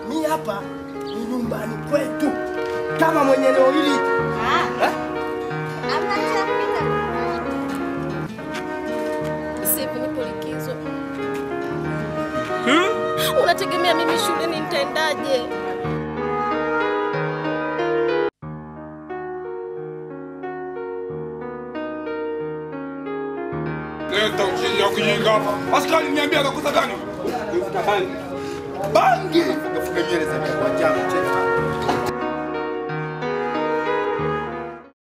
mi hapa ni nyumbani kwetu, kama mwenye eneo hili eh? Sasa hivi nipo likizo. Unategemea mimi shuleni nitaendaje? Leta uchini ya kujinga hapa. Askari niambia akakosa gani? bangi kafuka nywele za kwa jamu cheka